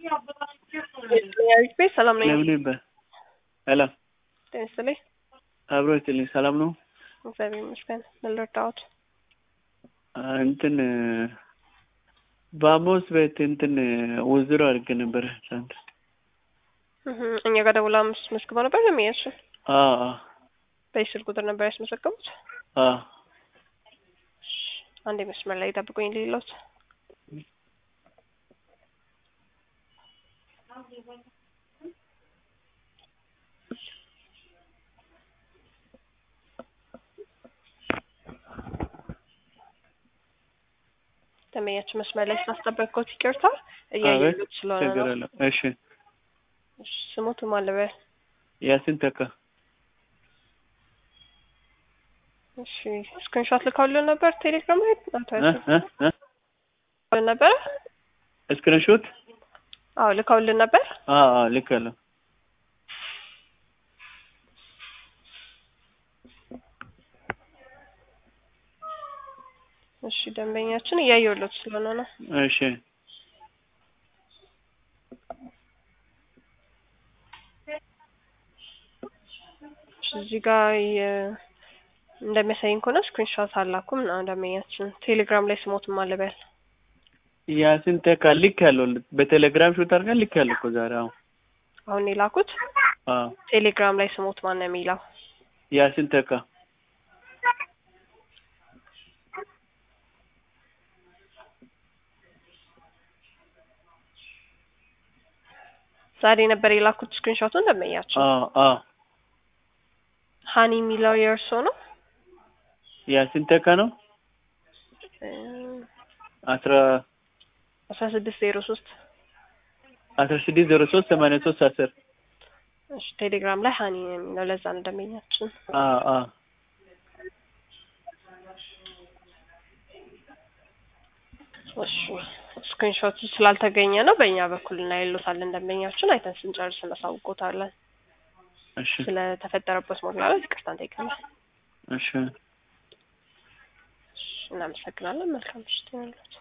የያዊት ቤት ሰላም ነኝ። ለምን ይባል ሄሎ ጤና ይስጥልኝ። አብሮ ይስጥልኝ። ሰላም ነው? እግዚአብሔር ይመስገን። ምን ልርዳዎት? እንትን በአሞስ ቤት እንትን ውዝሮ አድርጌ ነበረ ትናንት። እህ እኛ ጋር ደውላ አምስት መስግባ ነበር የሚያሱ አዎ አዎ በዚህ ስልክ ቁጥር ነበር ያስመዘገቡት። አዎ አንዴ መስመር ላይ ጠብቁኝ ሌሎት ተመያችሁ መስመር ላይ ስላስጠበቅኩት ይቅርታ። እያየሉት ስለሆነ ችግር ነው። የለም። እሺ እሺ፣ ስሙቱ ማለበ ያሲን ተካ እሺ፣ ስክሪንሾት ልካውልን ነበር ቴሌግራም ላይ አቶ እ ያሲን እ እ ልካውልን ነበረ። ስክሪንሾት አዎ ልካውልን ነበር። አዎ አዎ ልካለሁ። እሺ፣ ደንበኛችን እያየሉት ስለሆነ ነው። እሺ እሺ፣ እዚህ ጋር የ- እንደሚያሳይን ከሆነ ስክሪንሾት አላኩም ነው ደንበኛችን ቴሌግራም ላይ ስሞት ማለበል ያሲን ተካ ልካለሁ። በቴሌግራም ሹት አድርገን ልካለሁ እኮ ዛሬ። አዎ አሁን የላኩት አዎ ቴሌግራም ላይ ስሞት ማን ነው የሚለው? ያሲን ተካ ዛሬ ነበር የላኩት ስክሪንሾቱን ደንበኛችን። አዎ አዎ ሀኒ የሚለው የእርሶ ነው? ያሲን ተካ ነው። እ አስራ አስራ ስድስት ዜሮ ሶስት አስራ ስድስት ዜሮ ሶስት ሰማንያ ሶስት አስር እሺ ቴሌግራም ላይ ሀኒ ነው የሚለው ለዛ ነው ደንበኛችን። አዎ አዎ እሺ ስክሪንሾቱ ስላልተገኘ ነው በእኛ በኩል እና ይሉታለን ደንበኛችን አይተን ስንጨርስ እናሳውቆታለን። እሺ ስለተፈጠረበት መግላላት ይቅርታ እንጠይቃለን። እሺ እሺ እናመሰግናለን። መልካም ምሽት ይሁንልዎት።